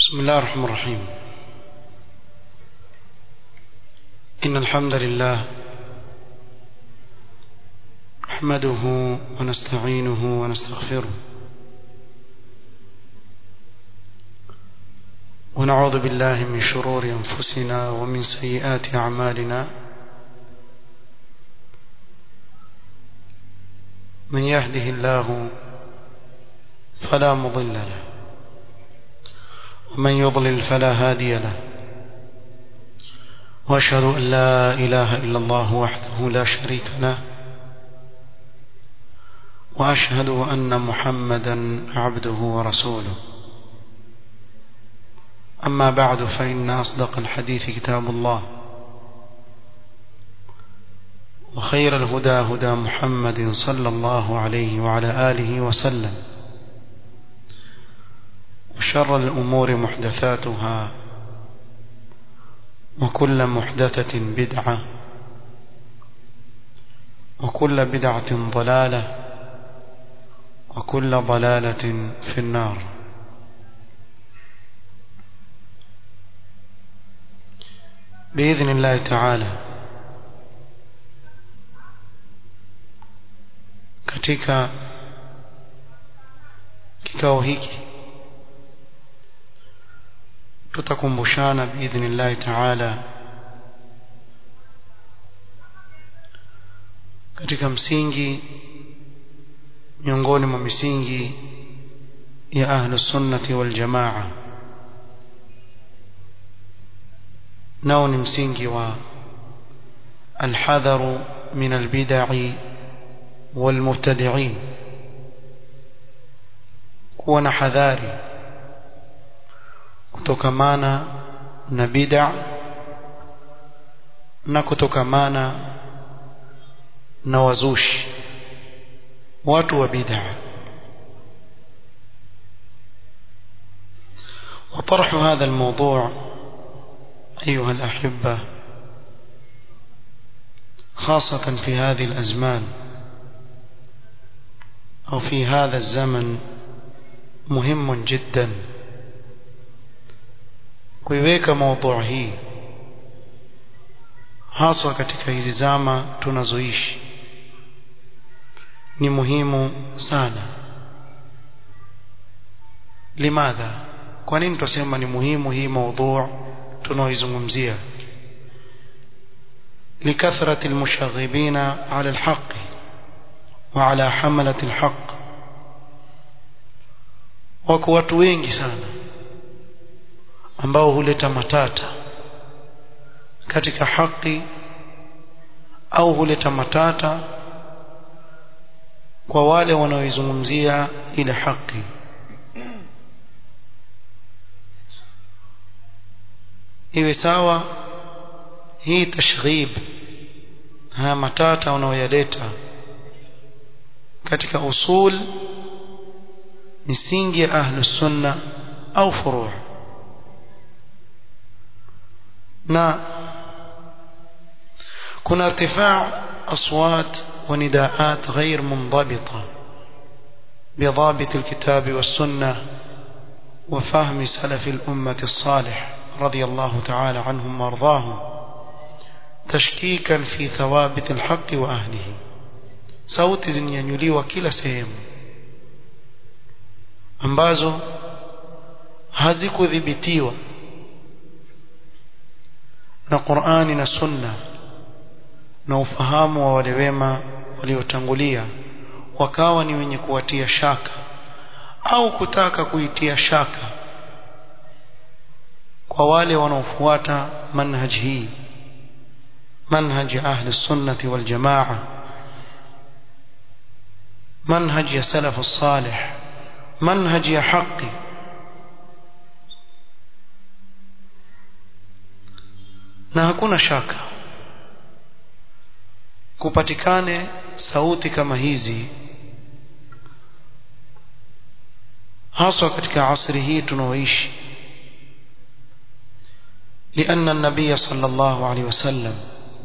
بسم الله الرحمن الرحيم إن الحمد لله نحمده ونستعينه ونستغفره ونعوذ بالله من شرور أنفسنا ومن سيئات أعمالنا من يهده الله فلا مضل له ومن يضلل فلا هادي له واشهد ان لا اله الا الله وحده لا شريك له واشهد ان محمدا عبده ورسوله اما بعد فان اصدق الحديث كتاب الله وخير الهدى هدى محمد صلى الله عليه وعلى اله وسلم وشر الأمور محدثاتها وكل محدثة بدعة وكل بدعة ضلالة وكل ضلالة في النار بإذن الله تعالى katika kikao hiki tutakumbushana biidhnillahi taala katika msingi miongoni mwa misingi ya ahlu sunnati wal jamaa nao ni msingi wa alhadharu min albidai walmubtadiin kuwa na hadhari kutokamana na bid'a na kutokamana na wazushi watu wa bid'a وطرح هذا الموضوع أيها الأحبة خاصة في هذه الأزمان أو في هذا الزمن مهم جداً kuiweka maudhui hii haswa katika hizi zama tunazoishi ni muhimu sana limadha kwa nini tusema ni muhimu hii maudhui tunaoizungumzia لكثرة المشاغبين على الحق وعلى حملة الحق wako watu wengi sana ambao huleta matata katika haki au huleta matata kwa wale wanaoizungumzia ile haki iwe sawa hii tashrib haya matata unaoyaleta katika usul misingi ya ahlus sunna au furu' na kuna ارتفاع أصوات ونداءات غير منضبطة بضابط الكتاب والسنة وفهم سلف الأمة الصالح رضي الله تعالى عنهم وارضاهم تشكيكا في ثوابت الحق وأهله sauti zinanyanyuliwa kila sehemu ambazo hazikudhibitiwa na Qur'ani na Sunna na ufahamu wa wale wema waliotangulia wakawa ni wenye kuwatia shaka au kutaka kuitia shaka kwa wale wanaofuata manhaj hii manhaj ahli sunnati wal jamaa manhaj ya salaf salih manhaj ya haki na hakuna shaka kupatikane sauti kama hizi haswa katika asri hii tunaoishi لأن النبي صلى الله عليه وسلم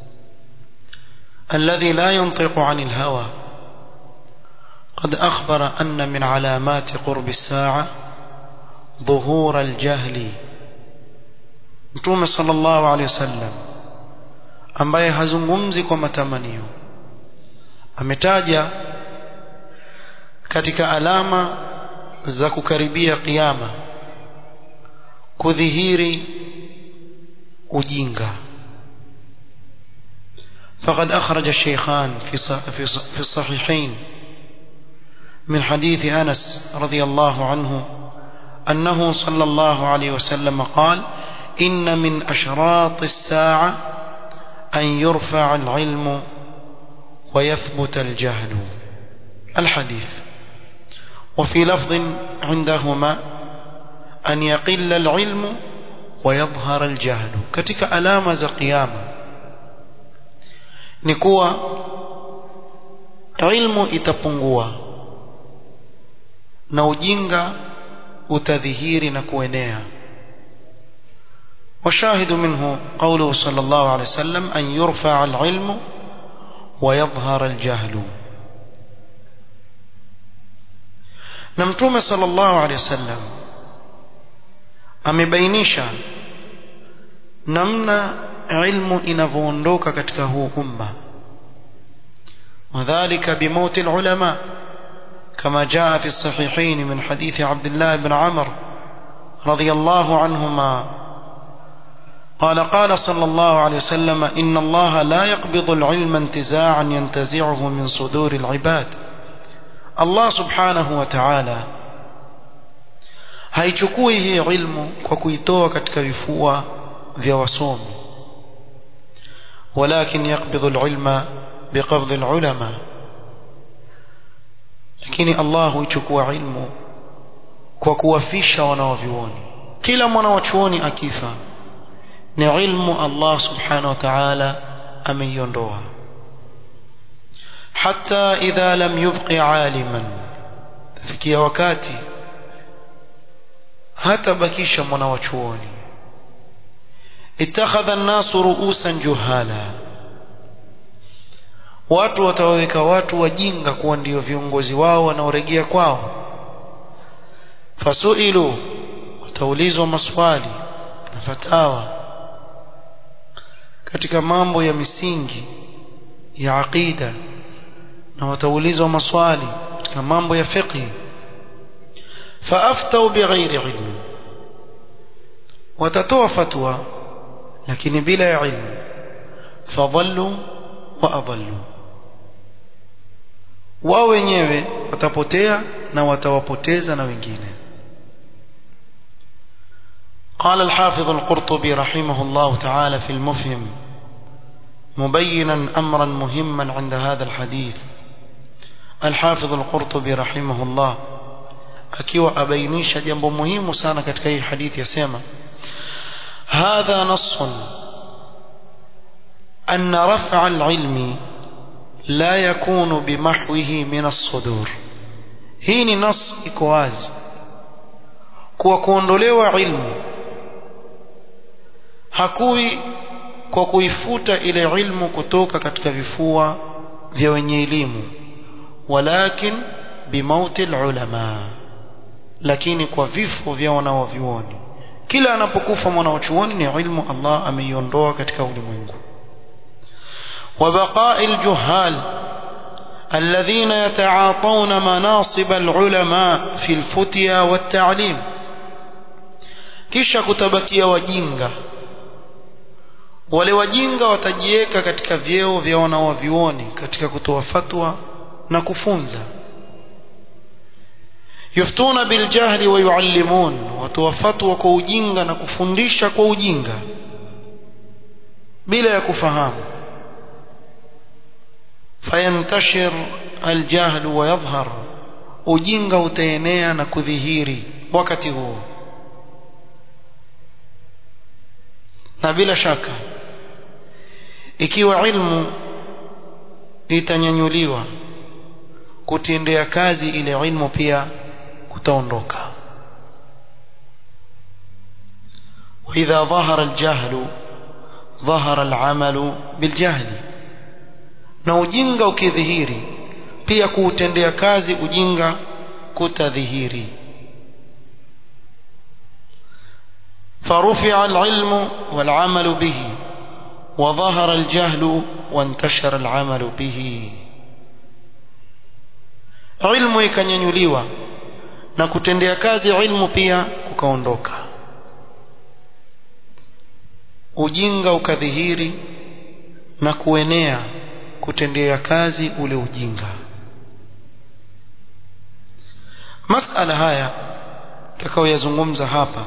الذي لا ينطق عن الهوى قد أخبر أن من علامات قرب الساعة ظهور الجهل mtume sallallahu alaihi wasallam ambaye hazungumzi kwa matamanio ametaja katika alama za kukaribia kiyama kudhihiri ujinga فقد أخرج الشيخان في في الصحيحين من حديث أنس رضي الله عنه أنه صلى الله عليه وسلم قال إن من أشراط الساعة أن يرفع العلم ويثبت الجهل الحديث وفي لفظ عندهما أن يقل العلم ويظهر الجهل كتك ألام قيامة نكوى علم itapungua na ujinga utadhihiri na kuenea وشاهد منه قوله صلى الله عليه وسلم أن يرفع العلم ويظهر الجهل نمتوم صلى الله عليه وسلم amebainisha namna ilmu inavyoondoka katika huu umma وذلك بموت العلماء كما جاء في الصحيحين من حديث عبد الله بن عمر رضي الله عنهما قال قال صلى الله عليه وسلم إن الله لا يقبض العلم انتزاعا ينتزعه من صدور العباد الله سبحانه وتعالى haichukui hii ilmu kwa kuitoa katika vifua vya wasomi walakin yaqbidhu alilma biqabdhi alulama lakini Allah huichukua ilmu kwa kuwafisha wanaovioni kila mwanawachuoni akifa ni ilmu Allah subhanahu wa ta'ala ameiondoa hata idha lam yubqi aliman fikia wakati hata bakisha mwanawachuoni ittakhadha an-nasu ru'usan juhala watu watawaweka watu wajinga kuwa ndio viongozi wao wanaoregea kwao fasuilu wataulizwa maswali na fatawa katika mambo ya misingi ya aqida na wataulizwa maswali katika mambo ya fiqh faaftau bighairi ilmi watatoa fatwa lakini bila ya ilmu fadhallu wa adhallu wao wenyewe watapotea na watawapoteza na wengine قال الحافظ القرطبي رحمه الله تعالى في المفهم مبينا أمرا مهما عند هذا الحديث الحافظ القرطبي رحمه الله akiwa abainisha jambo muhimu sana katika hii hadithi yasema hadha nassun أن رفع العلم لا يكون بمحوه من الصدور hii ni nas iko wazi kuwa kuondolewa ilmu hakui kwa kuifuta ile ilmu kutoka katika vifua vya wenye elimu walakin bimauti ulama lakini kwa vifo vya wanaovyuoni kila anapokufa mwanachuoni ni ilmu Allah ameiondoa katika ulimwengu وبقاء الجهال الذين يتعاطون مناصب العلماء في الفتيا والتعليم kisha kutabakia wajinga wale wajinga watajiweka katika vyeo vya wanawavyuoni katika kutoa fatwa na kufunza yuftuna biljahli wa yuallimun watoa fatwa kwa ujinga na kufundisha kwa ujinga bila ya kufahamu fayantashir aljahl wa yadhhar ujinga utaenea na kudhihiri wakati huo na bila shaka ikiwa ilmu itanyanyuliwa kutendea kazi ile ilmu pia kutaondoka وإذا ظهر الجهل ظهر العمل بالجهل na ujinga ukidhihiri pia kuutendea kazi ujinga kutadhihiri فرفع العلم والعمل به وظهر الجهل وانتشر العمل به ilmu ikanyanyuliwa na kutendea kazi ilmu pia kukaondoka ujinga ukadhihiri na kuenea kutendea kazi ule ujinga masala haya takaoyazungumza hapa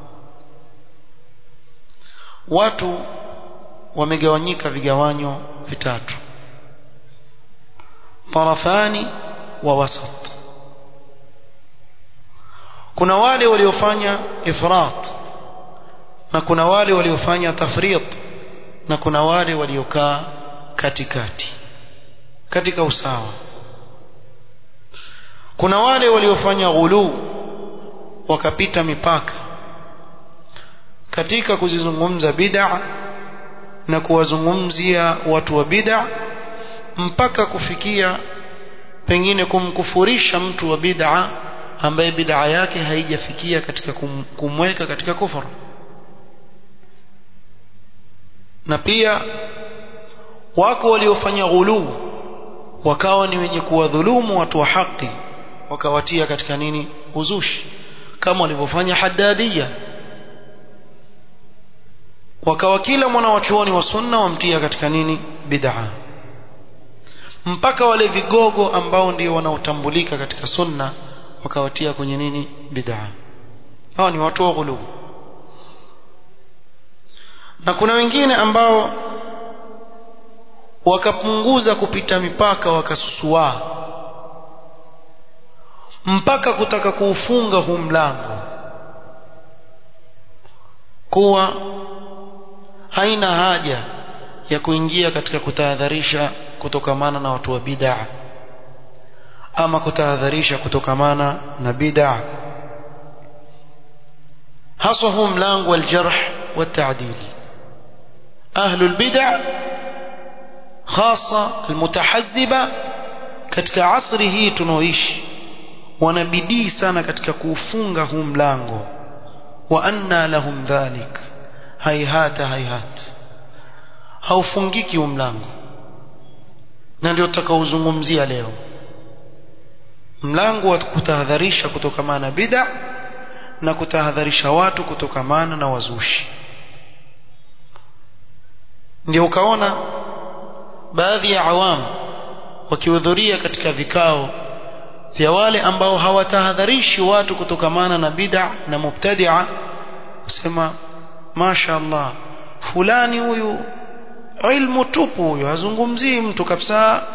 watu wamegawanyika vigawanyo vitatu tarafani wa wasat kuna wale waliofanya ifrat na kuna wale waliofanya tafrit na kuna wale waliokaa katikati katika usawa kuna wale waliofanya ghulu wakapita mipaka katika kuzizungumza bid'a na kuwazungumzia watu wa bid'a mpaka kufikia pengine kumkufurisha mtu wa bid'a ambaye bid'a yake haijafikia katika kum, kumweka katika kufuru na pia wako waliofanya ghuluu wakawa ni wenye kuwadhulumu watu wa haki wakawatia katika nini uzushi kama walivyofanya haddadia wakawa kila mwana wa chuoni wa sunna wamtia katika nini bid'a mpaka wale vigogo ambao ndio wanaotambulika katika sunna wakawatia kwenye nini bid'a hawa ni watu wa ghuluu na kuna wengine ambao wakapunguza kupita mipaka wakasusua mpaka kutaka kuufunga huu mlango kuwa haina haja ya kuingia katika kutahadharisha kutokamana na watu wa bid'a ama kutahadharisha kutokamana na bid'a haswa huu mlango wa aljarh wa ta'dil ahlu albid'a hasa almutahazziba katika asri hii tunaoishi wanabidii sana katika kuufunga huu mlango wa anna lahum dhalik haihata haihat haufungiki huu mlango na ndio tutakaozungumzia leo mlango wa kutahadharisha kutokamana na bid'a na kutahadharisha watu kutokamana na wazushi ndio ukaona baadhi ya awamu wakihudhuria katika vikao vya wale ambao hawatahadharishi watu kutokamana na bid'a na mubtadi'a kusema masha Allah fulani huyu ilmu tupu huyu hazungumzii mtu kabisa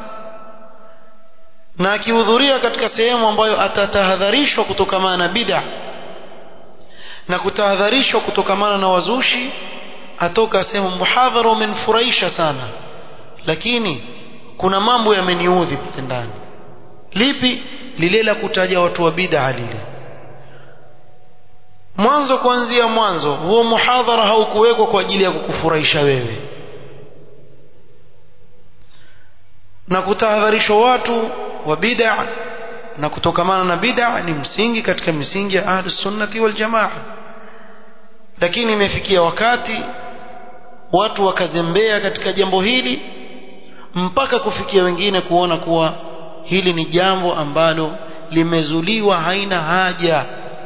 na akihudhuria katika sehemu ambayo atatahadharishwa kutokamana na bid'a na kutahadharishwa kutokamana na wazushi atoka sehemu muhadhara umenifurahisha sana lakini kuna mambo yameniudhi pale ndani lipi lile la kutaja watu wa bid'a lile mwanzo kuanzia mwanzo huo muhadhara haukuwekwa kwa ajili ya kukufurahisha wewe na kutahadharishwa watu wa bid'a na kutokamana na bid'a ni msingi katika misingi ya ahlus sunnati wal jamaa lakini imefikia wakati watu wakazembea katika jambo hili mpaka kufikia wengine kuona kuwa hili ni jambo ambalo limezuliwa haina haja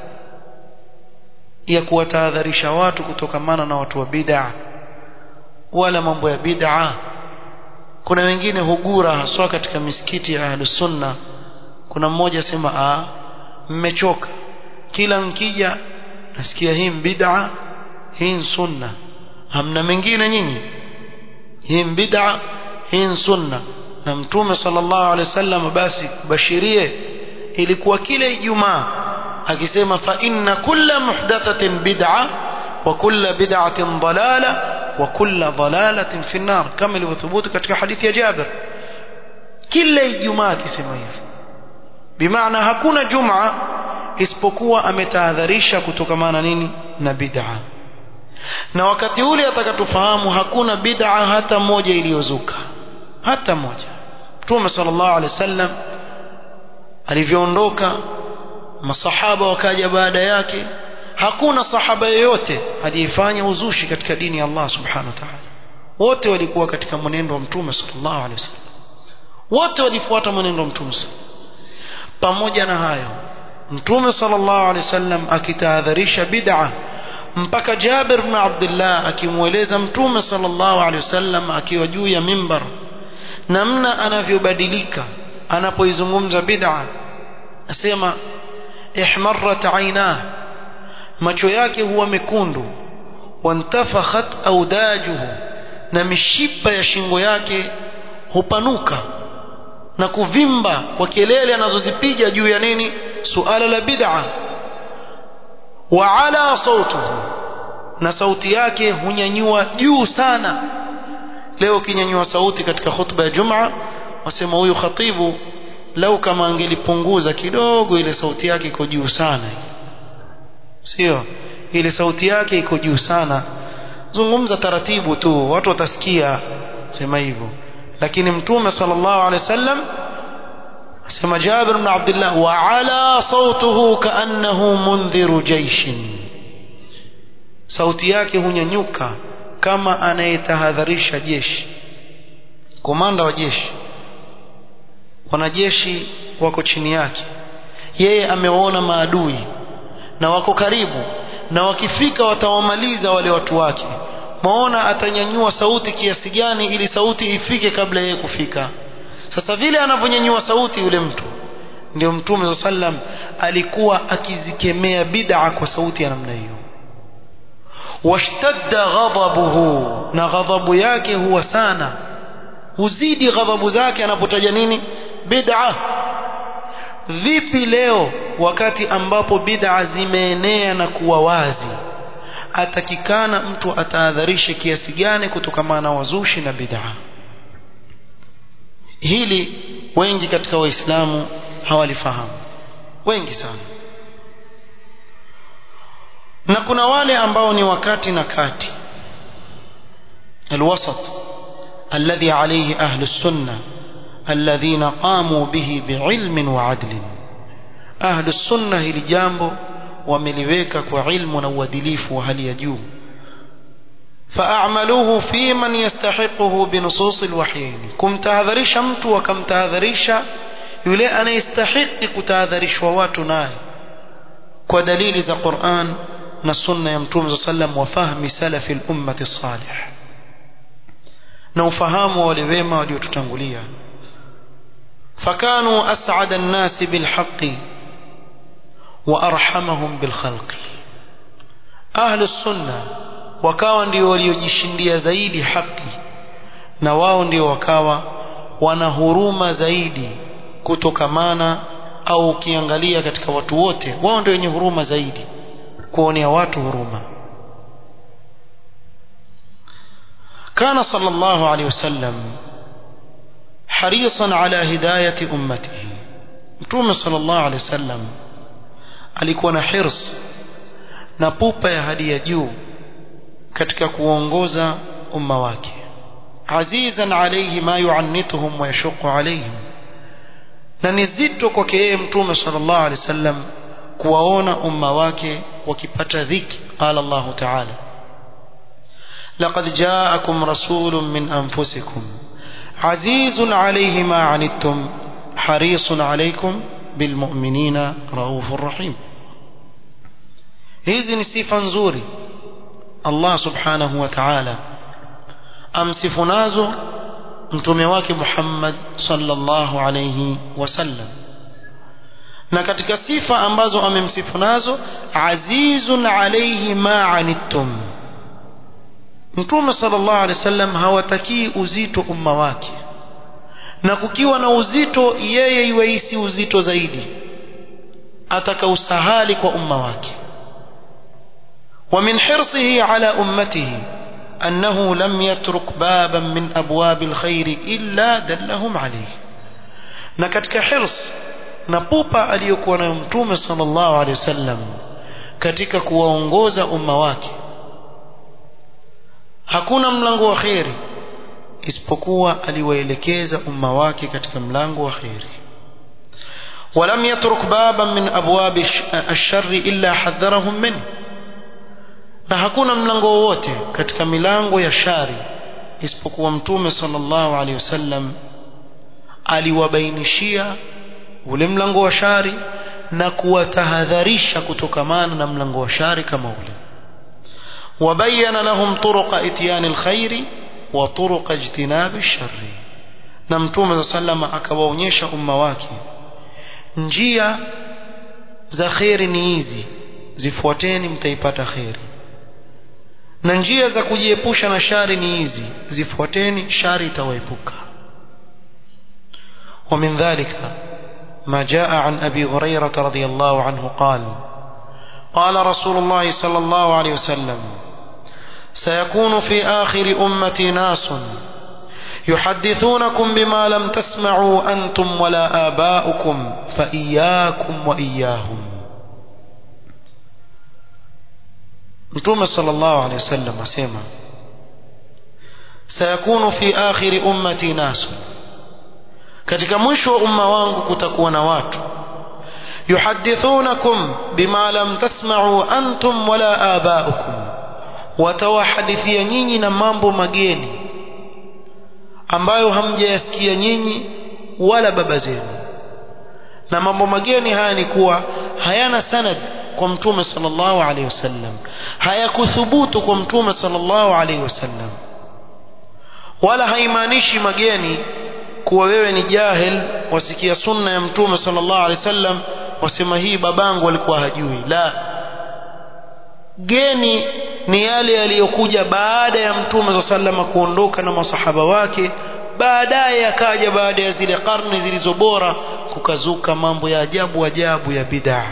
ya kuwatahadharisha watu kutokamana na watu wa bid'a wala mambo ya bid'a kuna wengine hugura haswa katika misikiti ya ahlus sunna kuna mmoja asema a mmechoka kila nkija nasikia hii bid'a hii sunna hamna mengine nyinyi hii bid'a hii sunna na mtume sallallahu alaihi wasallam basi bashirie ilikuwa kila ijumaa akisema fa inna kulla muhdathatin bid'a wa kulla bid'atin dalala wa kulla dalalatin fi an-nar kama ilivyothubutu katika hadithi ya Jabir kila ijumaa akisema hivyo bimaana hakuna jumaa isipokuwa ametahadharisha kutokamana nini na bid'a na wakati ule atakatufahamu hakuna bid'a hata moja iliyozuka hata moja Mtume sallallahu alaihi wasallam alivyoondoka masahaba wakaja baada yake hakuna sahaba yoyote aliyefanya uzushi katika dini ya Allah subhanahu wa ta'ala wote walikuwa katika mwenendo wa mtume sallallahu alaihi wasallam wote walifuata mwenendo wa mtume pamoja na hayo mtume sallallahu alaihi wasallam akitahadharisha bid'a mpaka Jabir ibn Abdullah akimweleza mtume sallallahu alaihi wasallam akiwa juu ya mimbar namna anavyobadilika anapoizungumza bid'a asema ihmarrat ainah macho yake huwa mekundu wantafakhat audajuhu na mishipa ya shingo yake hupanuka na kuvimba kwa kelele anazozipiga juu ya nini suala la bid'a wa ala sautuhu na sauti yake hunyanyua juu sana leo kinyanyua sauti katika khutba ya Jumaa wasema huyu khatibu lau kama angelipunguza kidogo ile sauti yake iko juu sana sio ile sauti yake iko juu sana zungumza taratibu tu watu watasikia sema hivyo lakini mtume sallallahu alaihi wasallam asema Jabir ibn Abdullah wa ala sautuhu kaannahu mundhiru jaishin sauti yake hunyanyuka kama anayetahadharisha jeshi komanda wa jeshi wanajeshi wako chini yake yeye amewaona maadui na wako karibu na wakifika watawamaliza wale watu wake maona atanyanyua sauti kiasi gani ili sauti ifike kabla yeye kufika sasa vile anavyonyanyua sauti yule mtu ndio mtume sallam alikuwa akizikemea bid'a kwa sauti ya namna hiyo washtadda ghadabuhu na ghadhabu yake huwa sana huzidi ghadhabu zake anapotaja nini bid'a vipi leo wakati ambapo bid'a zimeenea na kuwa wazi atakikana mtu atahadharishe kiasi gani kutokamana na wazushi na bid'a hili wengi katika waislamu hawalifahamu wengi sana na kuna wale ambao ni wakati na kati الوسط الذي عليه أهل السنة الذين قاموا به بعلم وعدل أهل السنة هل جامبو ومليويك وعلم وودليف وهل يجوم فأعملوه في من يستحقه بنصوص الوحيين كم تهذريش أمت وكم تهذريش يلي أنا يستحق كتهذريش وواتنا ودليل ذا قرآن نصنة يمتوم صلى الله عليه وسلم وفهم سلف الأمة الصالح نوفهام ولويما وليتتنغليا فكانوا أسعد الناس بالحق وأرحمهم بالخلق أهل السنة wakawa ndio waliojishindia zaidi haki na wao ndio wakawa wana huruma zaidi kutokamana au ukiangalia katika watu wote wao ndio wenye huruma zaidi kuonea watu huruma كان صلى الله عليه وسلم حريصا على هداية أمته متوم صلى الله عليه وسلم alikuwa na hirs na pupa ya hadi ya juu katika kuongoza umma wake azizan alayhi ma yuannituhum wa yashuqu alayhim na ni zito kwake yeye mtume sallallahu alaihi wasallam kuwaona umma wake wakipata dhiki qala Allah ta'ala لقد جاءكم رسول من أنفسكم عزيز عليه ما عنتم حريص عليكم بالمؤمنين رؤوف رحيم hizi ni sifa nzuri Allah subhanahu wa ta'ala amsifu nazo mtume wake Muhammad sallallahu alayhi wasallam na katika sifa ambazo amemsifu nazo azizun alayhi ma anittum mtume sallallahu alayhi wasallam hawatakii uzito umma wake na kukiwa na uzito yeye iweisi uzito zaidi ataka usahali kwa umma wake ومن حرصه على أمته أنه لم يترك بابا من أبواب الخير إلا دلهم عليه نكتك حرص نبوبا aliyokuwa nayo mtume sallallahu alaihi wasallam katika kuwaongoza umma wake hakuna mlango wa kheri isipokuwa aliwaelekeza umma wake katika mlango wa kheri ولم يترك بابا من أبواب الشر إلا حذرهم منه na hakuna mlango wowote katika milango ya shari isipokuwa mtume sallallahu alaihi wasallam aliwabainishia ule mlango wa shari na kuwatahadharisha kutokamana na mlango wa shari kama ule wabayana lahum turuqa ityani alkhairi wa turuqa ijtinabi alsharri na mtume sallallahu akawaonyesha umma wake njia za kheri ni hizi zifuateni mtaipata kheri na njia za kujiepusha na shari ni hizi zifuateni shari itawaepuka ومن ذلك ما جاء عن أبي هريرة رضي الله عنه قال قال رسول الله صلى الله عليه وسلم سيكون في آخر أمتي ناس يحدثونكم بما لم تسمعوا أنتم ولا آباؤكم فإياكم وإياهم متوم صلى الله عليه وسلم سيما سيكون في آخر أمتي ناس katika mwisho wa umma wangu kutakuwa na watu yuhadithunakum bima lam tasma'u antum wala aba'ukum watawahadithia nyinyi na mambo mageni ambayo hamjayasikia nyinyi wala baba zenu na mambo mageni haya ni kuwa hayana sanad kwa mtume sallallahu alaihi wasallam hayakuthubutu kwa mtume sallallahu alaihi wasallam wala haimaanishi mageni kuwa wewe ni jahil wasikia sunna ya mtume sallallahu alaihi wasallam wasema hii babangu alikuwa hajui la geni ni yale yaliyokuja baada ya mtume sallallahu kuondoka na masahaba wake baadaye akaja baada ya zile karne zilizo bora kukazuka mambo ya ajabu ajabu ya bid'a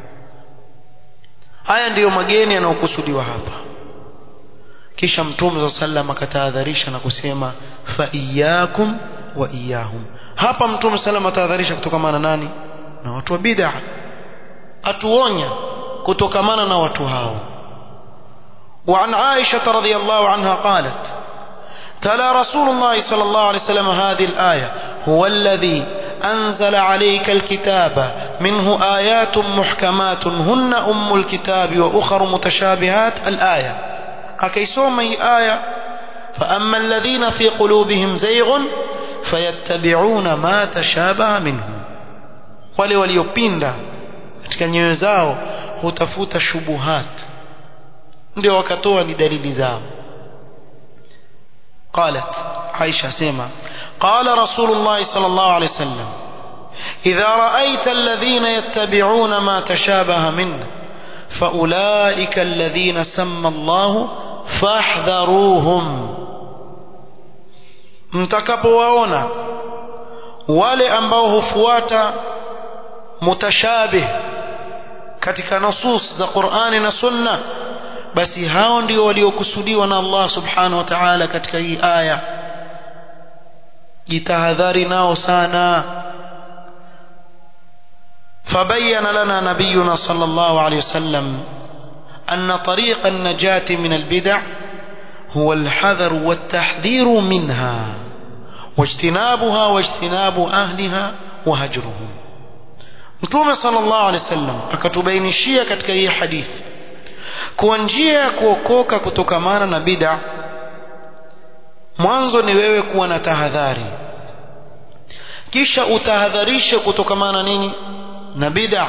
haya ndiyo mageni yanayokusudiwa hapa kisha mtume sallallahu akatahadharisha na kusema fa iyyakum wa iyahum hapa mtume salama atahadharisha kutokamana nani na watu wa bid'a atuonya kutokamana na watu hao وعن عائشة رضي الله عنها قالت تلا رسول الله صلى الله عليه وسلم هذه الآية هو الذي أنزل عليك الكتاب منه آيات محكمات هن أم الكتاب وأخر متشابهات الآية أكيسوم أي آية فأما الذين في قلوبهم زيغ fayattabi'una ma tashabaha minhu wale waliopinda katika nyoyo zao hutafuta shubuhat ndio wakatoa ni dalili zao قالت عائشة سيما قال رسول الله صلى الله عليه وسلم إذا رأيت الذين يتبعون ما تشابه منه فأولئك الذين سمى الله فاحذروهم mtakapowaona wale ambao hufuata mutashabih katika nusus za Qur'ani na Sunna basi hao ndio waliokusudiwa na Allah subhanahu wa ta'ala katika hii aya jitahadhari nao sana فبين لنا نبينا صلى الله عليه وسلم أن طريق النجاة من البدع هو الحذر والتحذير منها واجتنابها واجتناب أهلها وهجرهم Mtume sallallahu alaihi wasallam akatubainishia katika hii hadithi kuwa njia ya kuokoka kutokamana na bid'a mwanzo ni wewe kuwa na tahadhari kisha utahadharishe kutokamana nini na bid'a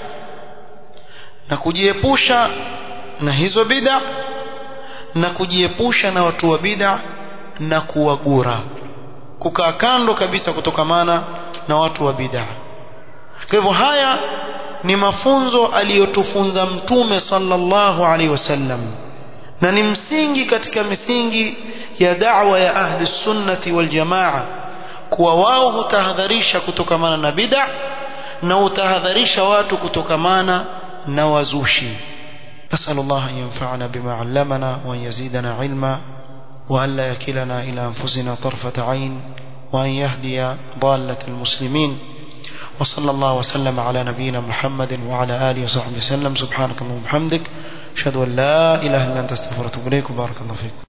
na kujiepusha na hizo bid'a na kujiepusha na watu wa bid'a na kuwagura kukaa kando kabisa kutokamana na watu wa bid'a kwa hivyo haya ni mafunzo aliyotufunza mtume sallallahu alaihi wasallam na ni msingi katika misingi ya da'wa ya ahli sunnati wal jamaa kuwa wao hutahadharisha kutokamana na bid'a na hutahadharisha watu kutokamana na wazushi نسأل الله أن ينفعنا بما علمنا وأن يزيدنا علما وأن لا يكلنا إلى أنفسنا طرفة عين وأن يهدي ضالة المسلمين وصلى الله وسلم على نبينا محمد وعلى آله وصحبه وسلم سبحانك اللهم وبحمدك أشهد أن لا إله إلا أنت استغفرك وأتوب إليك وبارك الله فيكم